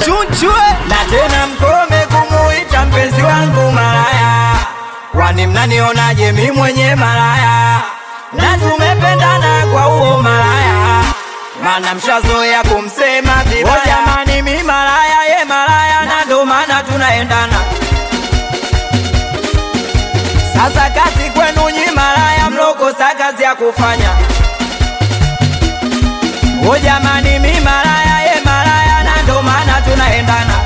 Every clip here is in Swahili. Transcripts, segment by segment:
chunchwe na tena mkome kumuita mpenzi wangu malaya, kwani mnanionaje mi mwenye malaya? Na tumependana kwa huo malaya, mana mshazoea kumsema vibaya. Oh, jamani, mi malaya, ye malaya, na ndo maana tunaendana. Sasa kazi kwenu nyi malaya, mlokosa kazi ya kufanya. O jamani, mi malaya, ye malaya, na ndo maana tunaendana.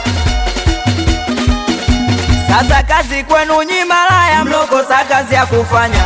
Sasa kazi kwenu nyi malaya, mlokosa kazi ya kufanya.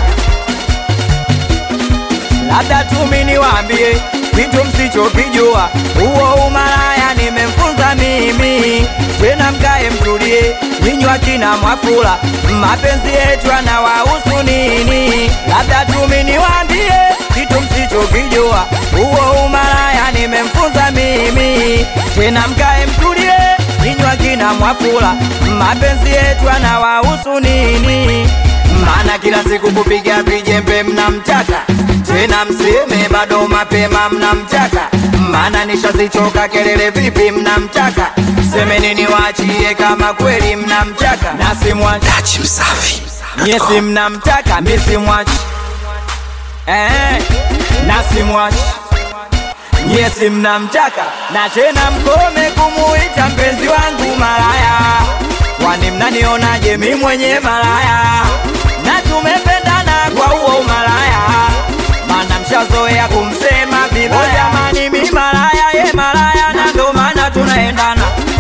Labda tumi niwaambie vitu msichokijua, huo umalaya nimemfunza mimi. Tena mkae mtulie, ninywa kina Mwafula, mapenzi yetu yanawahusu nini? Labda tumi niwaambie vitu msichokijua, huo umalaya nimemfunza mimi. Tena mkae mtulie, ninywa kina Mwafula, mapenzi yetu yanawahusu nini? Maana kila siku kupiga vijembe mnamtaka tena mseme bado mapema mnamtaka, maana nishazichoka kelele vipi mnamtaka, seme nini waachie kama kweli mnamtaka, na simwachi Dachi Msafi nyesi mnamtaka mi simwachi eh, na simwachi nyesi mnamtaka, na tena mkome kumuita mpenzi wangu malaya, kwani mnanionaje mi mwenye malaya, na tumependana kwa huo malaya mana mshazoea kumsema vibaya. Oh, jamani, mi malaya, ye malaya, na ndo maana tunaendana.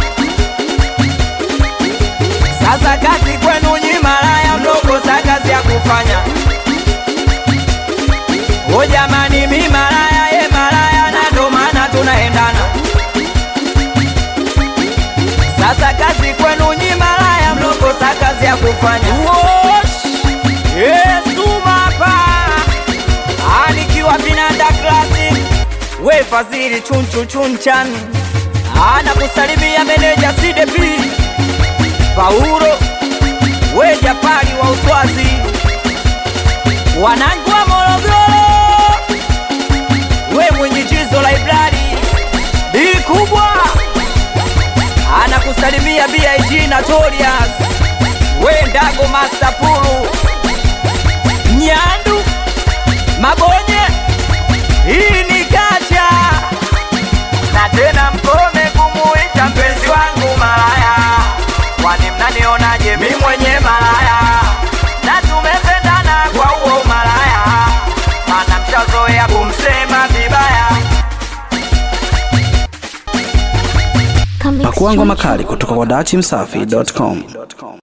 Sasa kazi kwenu nyi malaya, mlokosa kazi ya kufanya. O jamani, mi malaya, ye malaya, na ndo maana tunaendana. Sasa kazi kwenu nyi malaya, mlokosa kazi ya kufanya. Wosh! Yesu mapa anikiwa vinanda classic we fadhili chunchu chunchan ana kusalimia meneja CDP Paulo we Jafari wa Uswazi wanangu wa Morogoro we mwenye jizo library di kubwa ana kusalimia BIG Notorious we Ndago Master Pulu Nyandu Mabonye, hii ni kacha na tena mkome kumuita mpenzi wangu malaya, kwani mnanionaje mi mwenye malaya, na tumependana kwa huo malaya, mana mshazoea kumsema vibaya. Pakuangwa makali kutoka kwa dachi msafi.com